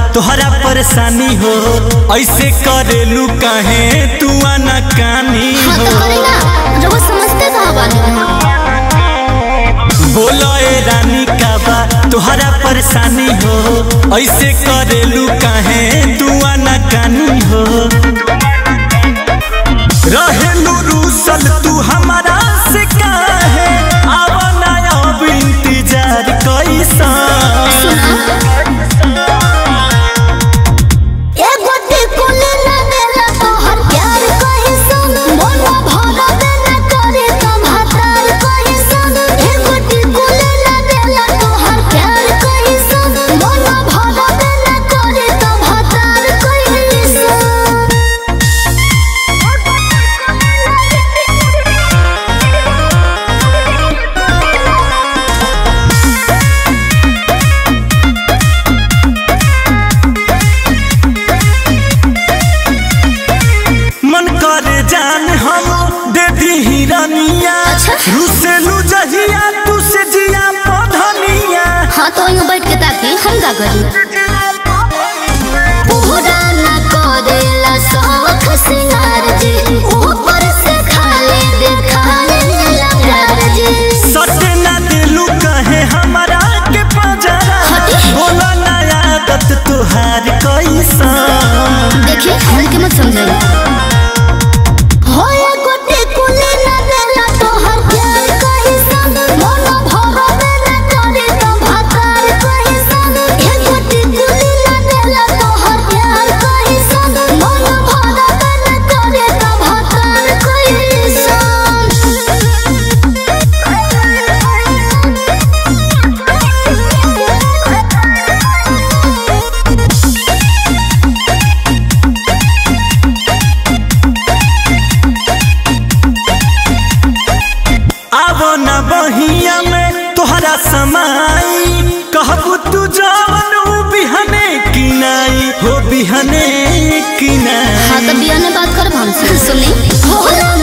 तोहरा परेशानी हो ऐसे करेलू काहे तू आना कानी हाँ हो तो करे ना रउआ समझते कहाँ बानी बोलो ए रानी का बा तोहरा परेशानी हो ऐसे करेलू काहे तू आना कानी हो रहेलू रूसल तू हमारा से काहे आवना अब इंतजार कैसा सुना एगो टिकुली ना देला तोहर प्यार कहीं सुन मन भर देना करे तो भातार कहीं सुन एगो टिकुली ना देला तोहर प्यार कहीं सुन मन भर देना करे तो भातार कहीं सुन मन करे जान हम दे दी हिरनिया अच्छा। रुसेलू जहिया तू से जिया पधनिया हाँ तो यूं बैठ के ताकि हम का करी पूरा ना करेला शौक सिंगार जी ऊपर से खाली दिखाने लगा जी सटे ना दिलू कहे हमारा के पजरा हटे। बोला ना आदत तुहार कैसा देखिए हल्के मत समझाइए होया गोटे कुले ना देला तोहर प्यार कहीं संग मन भर देना करे तो भातार कहीं संग ए गोटे कुले ना देला तोहर प्यार कहीं संग मन भर देना करे तो भातार कहीं आवो ना बहिया में तोहरा समाई कहबू तू जवन ऊ बिहने की नाई हो बिहने की नाई हाँ तो बिया ने बात कर हमसे सुनी होला